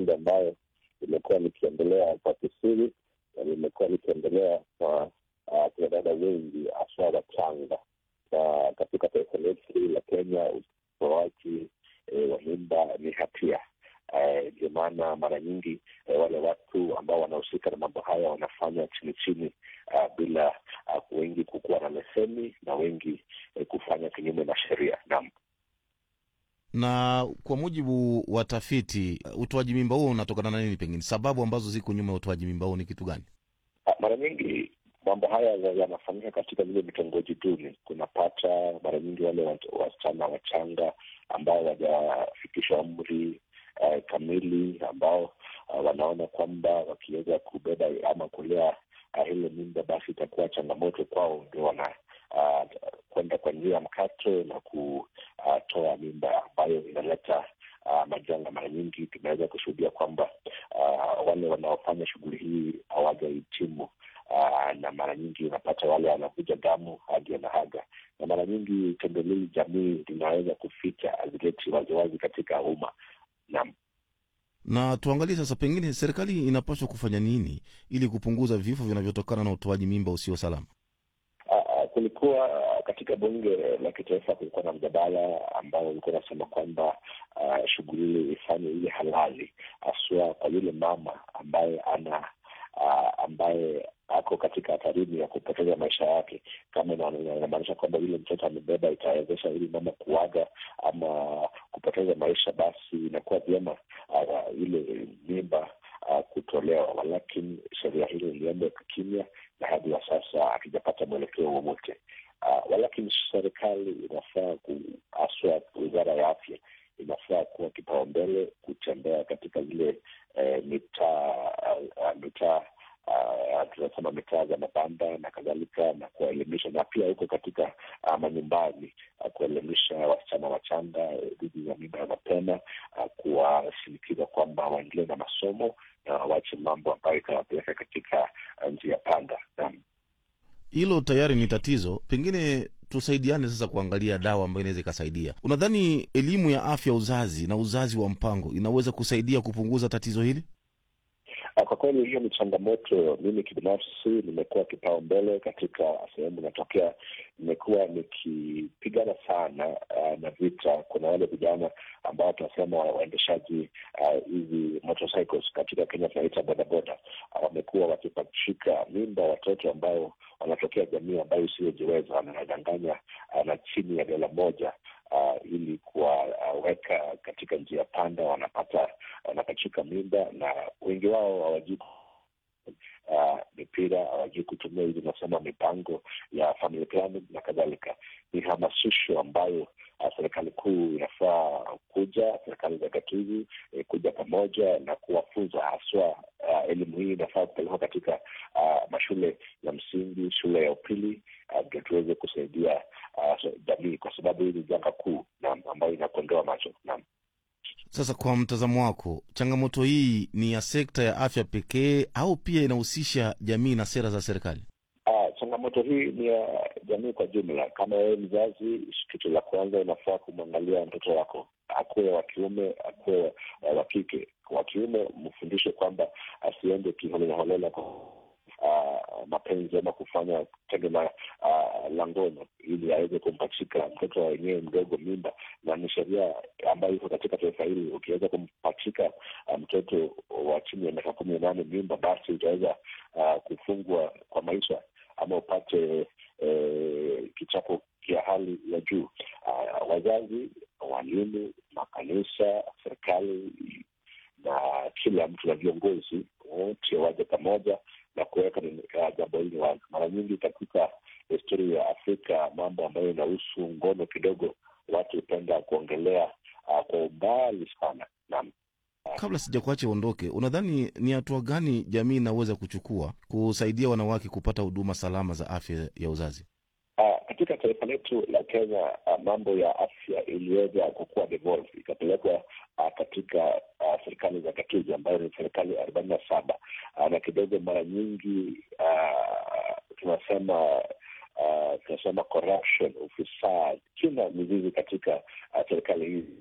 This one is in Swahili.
tendo ambayo limekuwa likiendelea kwa kisiri na limekuwa likiendelea kwa kina dada wengi haswa wachanga, na katika taifa letu hili la Kenya utoaji e, wa mimba ni hatia. Ndio e, maana mara nyingi e, wale watu ambao wanahusika na mambo haya wanafanya chini chini, uh, bila uh, wengi kukuwa na leseni na wengi e, kufanya kinyume na sheria. Naam na kwa mujibu wa tafiti, utoaji mimba huo unatokana na nini? Pengine sababu ambazo ziko nyuma ya utoaji mimba huo ni kitu gani? Mara nyingi mambo haya yanafanyika katika vile vitongoji duni. Kunapata mara nyingi wale wasichana wachanga ambao wajafikisha umri uh, kamili, ambao uh, wanaona kwamba wakiweza kubeba ama kulea uh, ile mimba basi itakuwa changamoto kwao, ndio wana uh, kwenda kwa njia ya mkato na kutoa uh, mimba ambayo inaleta uh, majanga. Mara nyingi tunaweza kushuhudia kwamba uh, wale wanaofanya shughuli hii hawajahitimu uh, na mara nyingi unapata wale wanavuja damu hadi wanahaga, na mara nyingi tendo hili jamii linaweza kuficha, hazileti waziwazi katika umma. Naam na tuangalie sasa, pengine serikali inapaswa kufanya nini ili kupunguza vifo vinavyotokana na utoaji mimba usio salama? Uh, kulikuwa katika bunge la kitaifa kulikuwa na mjadala ambao ulikuwa unasema kwamba uh, shughuli hili ifanye ile halali, haswa kwa yule mama ambaye ana uh, ambaye ako katika hatarini ya kupoteza maisha yake. Kama inamaanisha kwamba yule mtoto amebeba itawezesha ili mama kuaga ama kupoteza maisha, basi inakuwa vyema uh, ile mimba uh, kutolewa, walakini sheria hilo ilienda kimya na hadi wa sasa hatujapata mwelekeo wowote. Uh, walakini serikali inafaa haswa wizara ya afya inafaa kuwa kipaumbele kutembea katika zile eh, mitaa uh, mitaa Uh, tunasema mitaa za mabanda na kadhalika, na kuwaelimisha na pia huko katika uh, manyumbani uh, kuwaelimisha wasichana wachanga dhidi ya mimba ya mapema uh, kuwashinikiza kwamba waendelee na masomo na wawache mambo ambayo itawapeleka katika uh, njia panda. Naam, hilo tayari ni tatizo. Pengine tusaidiane sasa kuangalia dawa ambayo inaweza ikasaidia. Unadhani elimu ya afya uzazi na uzazi wa mpango inaweza kusaidia kupunguza tatizo hili? Kwa kweli hiyo ni changamoto. Mimi kibinafsi nimekuwa kipaumbele katika sehemu inatokea, nimekuwa nikipigana sana uh, na vita. Kuna wale vijana ambao tunasema waendeshaji hizi uh, motorcycles katika Kenya tunaita bodaboda, wamekuwa uh, wakipachika mimba watoto ambao wanatokea jamii ambayo isiyojiweza, wanadanganya uh, na chini ya dola moja Uh, ili kuwaweka uh, katika njia panda, wanapata wanapachika mimba, na wengi wao hawajui uh, mipira, hawajui kutumia hizi nasema mipango ya family planning na kadhalika. Ni hamasisho ambayo uh, serikali kuu inafaa kuja, serikali za gatuzi eh, kuja pamoja na kuwafunza haswa. Uh, elimu hii inafaa kupelekwa katika uh, mashule ya msingi, shule ya upili ndio uh, tuweze kusaidia uh, jamii kwa sababu hii ni janga kuu naam, ambayo inakondoa macho naam. Sasa kwa mtazamo wako, changamoto hii ni ya sekta ya afya pekee au pia inahusisha jamii na sera za serikali? Uh, changamoto hii ni ya jamii kwa jumla. Kama wewe mzazi, kitu la kwanza unafaa kumwangalia mtoto wako, akuwe wa kiume, akuwe wa kike. Wa kiume mfundishe kwamba asiende kiholelaholela kwa uh, mapenzi ama kufanya tendo la uh, la ngono ili aweze kumpachika mtoto wenyewe mdogo mimba, na ni sheria ambayo iko katika taifa hili. Ukiweza kumpachika uh, mtoto wa chini ya miaka kumi na nane mimba, basi utaweza uh, kufungwa kwa maisha ama upate eh, kichapo kia hali ya juu. Uh, wazazi, walimu, makanisa, serikali na kila mtu na viongozi wote waje pamoja na kuweka jambo hili wazi. Mara nyingi katika historia ya Afrika, mambo ambayo inahusu ngono kidogo watu hupenda kuongelea uh, kwa umbali sana. Naam. Kabla sijakuacha uondoke, unadhani ni hatua gani jamii inaweza kuchukua kusaidia wanawake kupata huduma salama za afya ya uzazi? Uh, katika taifa letu la Kenya uh, mambo ya afya iliweza kukuwa devolve ikapelekwa uh, katika uh, serikali za gatuzi ambayo ni serikali arobaini na saba uh, na kidogo mara nyingi uh, tunasema uh, tunasema corruption, ufisadi, kina mizizi katika uh, serikali hizi